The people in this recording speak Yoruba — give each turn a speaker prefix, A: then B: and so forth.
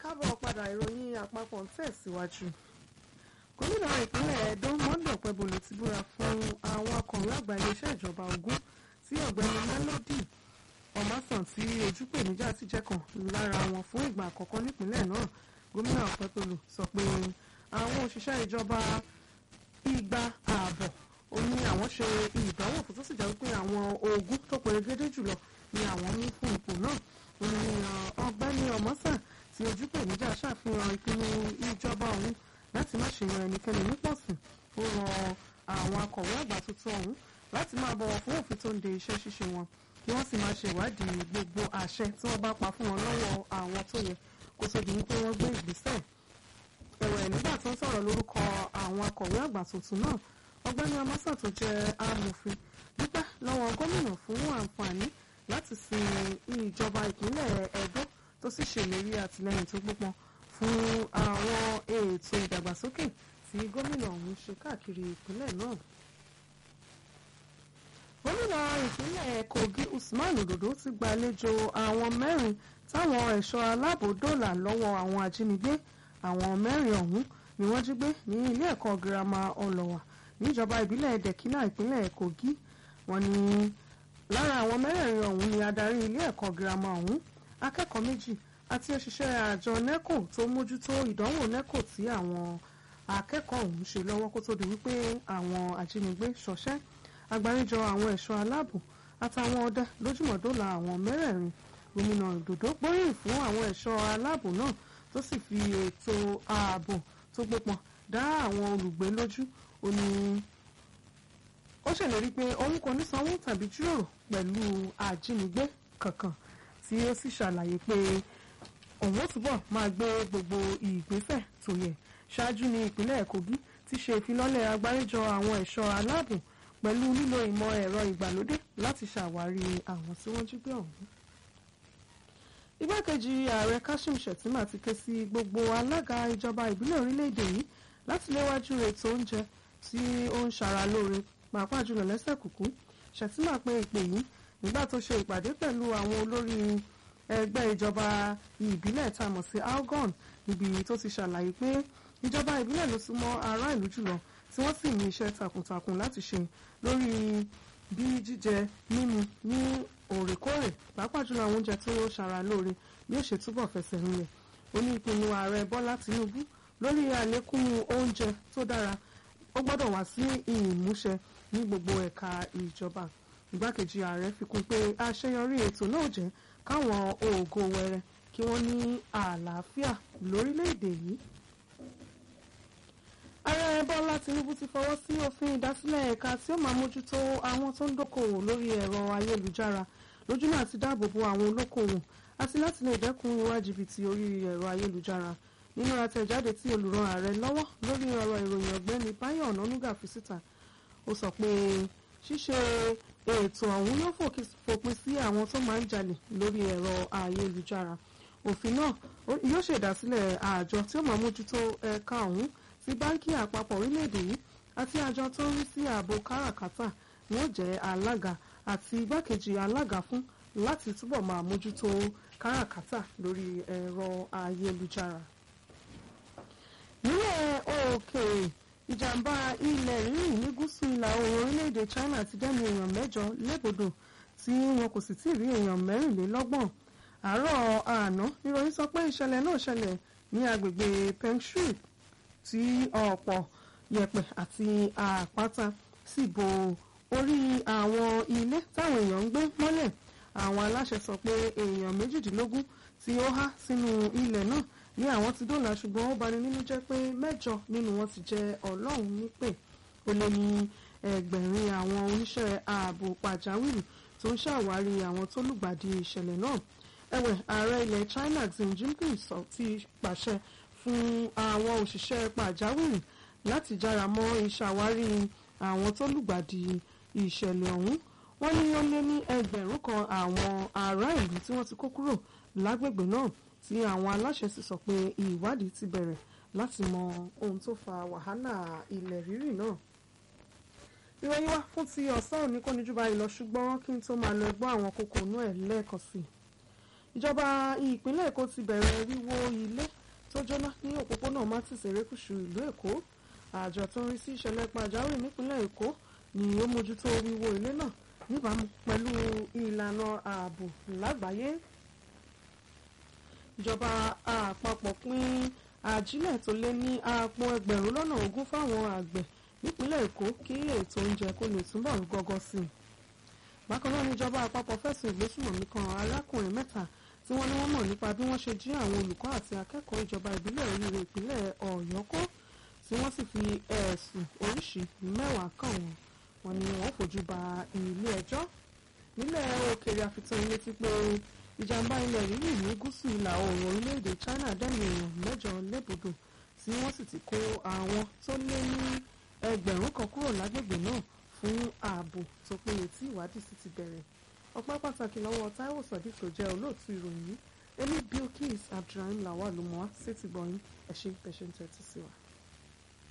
A: káàbọ̀ padà ìròyìn àpapọ̀ ń tẹ̀síwájú. gómìnà ìpínlẹ̀ Ẹdó Monday Ọ̀pẹ́bọlò ti búra fún àwọn akọ̀wé àgbà iléeṣẹ́ ìjọba Ògùn tí ọ̀gbẹ́ni Melody Ọmásàn tí ojúpèníjà ti jẹ́ kan lára wọn fún ìgbà àkọ́kọ́ nípínlẹ̀ náà gómìnà Ọ̀pẹ́bọlò sọ pé àwọn òṣìṣẹ́ ìjọba igba ààbọ̀ ó ní àwọn ṣe ìdánwò fún tó sì jẹ́ pé àwọn ogún tó perégedé jùlọ ni àwọn mú fún ipò náà ó ní ọ̀gbẹ́ni Ọmásàn tí ojúpèníjà ṣàfihàn ìpinnu ìjọba ọ̀hún láti má ṣe yan ẹnikẹ́ni nípọ̀sìn ó rọ àwọn akọ̀wé àgbà tuntun ọ̀hún láti máa bọ̀wọ̀ fún òfin tó ń de iṣẹ́ ṣíṣe wọn kí wọ́n sì máa ṣèwádìí gbogbo àṣẹ tí wọ́n bá pa fún wọn lọ́wọ́ àwọn tó yẹ kó tó di wípé wọ́n gbé ìgbésẹ̀ ẹ̀wẹ̀ nígbà tó ń sọ̀rọ̀ lórúkọ àwọn akọ̀wé àgbà tuntun náà ọ̀gbẹ́ni Ọmásàn tó jẹ́ amòfin dúpẹ́ lọ́wọ́ gómìnà fún àǹfààní láti sin ìjọba ìpínlẹ̀ Ẹdó tó sì ṣèlérí àtìlẹ́yìn tó gbópọn fún àwọn ètò ìdàgbàsókè tí gómìnà ọ̀hún ṣe káàkiri ìpínlẹ̀ náà. gómìnà ìpínlẹ̀ Kogi Usman Ododo ti gbàlejò àwọn mẹ́rin táwọn ẹ̀ṣọ́ aláàbò dóòlà lọ́wọ́ àwọn ajínigbé àwọn mẹ́rin ọ̀hún ni wọ́n jí gbé ní ilé ẹ̀kọ́ girama ọlọ́wà níjọba ìbílẹ̀ dẹ̀kínà ìpínlẹ̀ Kogi wọ́n ní lára àwọn mẹ́rẹ̀ẹ̀rin ọ̀hún ni adarí ilé ẹ̀kọ́ girama ọ̀hún akẹ́kọ̀ọ́ méjì àti òṣìṣẹ́ àjọ neco tó mójútó ìdánwò neco tí àwọn akẹ́kọ̀ọ́ ọ̀hún ṣe lọ́wọ́ kó tó di wípé àwọn ajínigbé ṣọṣẹ́ agbáríjọ àwọn ẹ̀ṣọ́ aláàbò àtàwọn ọdẹ lójúmọ̀dọ́là àwọn mẹ́rẹ̀ẹ̀rin gómìnà Òdòdó gbóríyìn fún àwọn ẹ̀ṣọ́ aláàbò náà tó sì fi ètò ààbò tó gbópọn dá àwọn olùgbé lójú ó ní ó ṣèlérí pé òun kò ní sanwó tàbí jíròrò pẹ̀lú ajínigbé kankan tí ó sì ṣàlàyé pé òun ó túbọ̀ máa gbé gbogbo ìgbésẹ̀ tó yẹ ṣáájú ní ìpínlẹ̀ Kogi ti ṣe ìfilọ́lẹ̀ agbáríjọ àwọn ẹ̀ṣọ́ aláàbò pẹ̀lú lílo ìmọ̀ ẹ̀rọ ìgbàlódé láti ṣàwárí àwọn tí wọ́n jí gbé ọ̀hún. igbákejì ààrẹ Kashim Shettima ti ké sí gbogbo alága ìjọba ìbílẹ̀ orílẹ̀-èdè yìí láti léwájú ètò oúnjẹ tí ó ń ṣara lóore pàápàá jùlọ lẹ́sẹ̀ kùkú Shettima pé ìpè yìí nígbà tó ṣe ìpàdé pẹ̀lú àwọn olórí ẹgbẹ́ ìjọba ìbílẹ̀ tá a mọ̀ sí algon níbi tó ti ṣàlàyé pé ìjọba ìbílẹ̀ ló súnmọ́ ará ìlú jùlọ tí wọ́n sì ní iṣẹ́ takuntakun láti ṣe lórí bí jíjẹ mímu ní òrèkóòrè pàápàá jùlọ àwọn oúnjẹ tó ṣara lóore bí ó ṣe túbọ̀ fẹsẹ̀ rinlẹ̀ ó ní ìpinnu ààrẹ Bọ́lá Tinubu lórí àlékún oúnjẹ tó dára ó gbọ́dọ̀ wá sí ìmúṣẹ ní gbogbo ẹ̀ka ìjọba igbákejì ààrẹ fi kún pé àṣeyọrí ètò náà jẹ́ káwọn ògo wẹrẹ kí wọ́n ní àlàáfíà lórílẹ̀‐èdè yìí. ààrẹ bọ́lá tinubu ti fọwọ́ sí òfin ìdásílẹ̀ ẹ̀ka tí ó máa mójútó àwọn tó ń dókòwò lórí ẹ̀rọ ayélujára lójúnà àti dáàbò bo àwọn olókòwò àti láti lè dẹ́kun ìwà jìbìtì orí ẹ̀rọ ayélujára nínú àtẹ̀jáde tí olùràn ààrẹ lọ́wọ́ lórí ọ̀rọ̀ ìròyìn ọ̀gbẹ́ni báyọ̀ ọ̀nànúgà fi síta ó sọ pé ṣíṣe ètò ọ̀hún yóò fòpin sí àwọn tó máa ń jalè lórí ẹ̀rọ ayélujára òfin náà yóò ṣèdásílẹ̀ àjọ tí ó máa mójútó ẹ̀ka ọ̀hún sí báńkì àpapọ̀ orílẹ̀-èdè yìí àti àjọ tó ń rí sí ààbò káràkátà ni ó jẹ́ alága àti igbákejì alága fún láti túbọ̀ máa mójútó káràkátà lórí ẹ̀rọ ayélujára. nílẹ̀ òkèèrè ìjàmbá ilẹ̀ rírì ní gúúsù ìlà oòrùn orílẹ̀-èdè China ti dẹ́nu èèyàn mẹ́jọ lébodò tí wọn kò sì tí ì rí èèyàn mẹ́rìnlélọ́gbọ̀n àárọ̀ àná níròyìn sọ pé ìṣẹ̀lẹ̀ náà ṣẹlẹ̀ ní agbègbè Pengshui tí ọ̀pọ̀ yẹ̀pẹ̀ àti àpáta sì bo orí àwọn ilé táwọn èèyàn ń gbé mọ́lẹ̀ àwọn aláṣẹ sọ pé èèyàn méjìdínlógún tí ó há sínú ilẹ̀ náà ní àwọn ti dóòlà ṣùgbọ́n ó bani nínú jẹ́ pé mẹ́jọ nínú wọn ti jẹ́ ọlọ́run nípè ó lé ní ẹgbẹ̀rin àwọn oníṣẹ́ ààbò pàjáwìrì tó ń ṣàwárí àwọn tó lùgbàdì ìṣẹ̀lẹ̀ náà ẹ̀wẹ̀ ààrẹ ilẹ̀ China Xi Jinping sọ ti pàṣẹ fún àwọn òṣìṣẹ́ pàjáwìrì láti jára mọ́ ìṣàwárí àwọn tó lùgbàdì ìṣẹ̀lẹ̀ ọ̀hún wọ́n ní ó lé ní ẹgbẹ̀rún kan àwọn ará ìlú tí wọ́n ti kó kúrò lágbègbè náà tí àwọn aláṣẹ sì sọ pé ìwádìí ti bẹ̀rẹ̀ láti mọ ohun tó fa wàhálà ilẹ̀ rírì náà. ìròyìn wa fún ti ọ̀sán òní kò ní jù báyìí lọ ṣùgbọ́n kí n tó máa lọ gbọ́ àwọn kókó inú ẹ̀ lẹ́ẹ̀kan sí i. ìjọba ìpínlẹ̀ èkó ti bẹ̀rẹ̀ wíwó ilé tó jóná ní òpópónà martins erékùṣù ìlú èkó àjọ tó ń rí sí ìṣẹ̀lẹ̀ pàjáwìrì nípínlẹ̀ èkó ni ó mójútó wíwó ilé náà níbàámu pẹ̀lú ìlànà ààbò lágbàáyé ìjọba àpapọ̀ pín àjílẹ̀ tó lé ní àpò ẹgbẹ̀rún lọ́nà ogún fáwọn àgbẹ̀ nípínlẹ̀ èkó kí ètò oúnjẹ kó lè túbọ̀ rú gọ́gọ́ sí i bákan náà níjọba àpapọ̀ fẹ̀sùn ìgbésùnmọ̀mí kan arákùnrin mẹ́ta tí wọ́n ní wọ́n mọ̀ nípa bí wọ́n ṣe jí àwọn olùkọ́ àti akẹ́kọ̀ọ́ ìjọba ìbílẹ̀ oríire ìpínlẹ̀ ọ̀yọ́ kó tí wọ́n sì fi ẹ̀sùn oríṣìí mẹ́wàá kàn wọ́n wọ́n ní wọ́n fojú ba ilé ẹjọ́ nílẹ̀ òkèèrè àfitàn ilé ti pé ìjàmbá ilẹ̀ rírì ní gúúsù ìlà oòrùn orílẹ̀-èdè China dẹ́nu èèyàn mẹ́jọ lébùdó tí wọ́n sì ti kó àwọn tó lé ní ẹgbẹ̀rún kan kúrò lágbègbè náà fún ààbò tó péye tí ìwádìí sì ti bẹ̀rẹ̀ ọpẹ́ pàtàkì lọ́wọ́ Táíwò Sodiq tó jẹ́ olóòtú ìròyìn yìí Emi Bilkis Abdulrahim Lawal ló mọ́ wá sétí gbọ̀nyìn ẹ̀ṣin pẹ̀ṣẹ̀ ń tẹ́tí sí wa.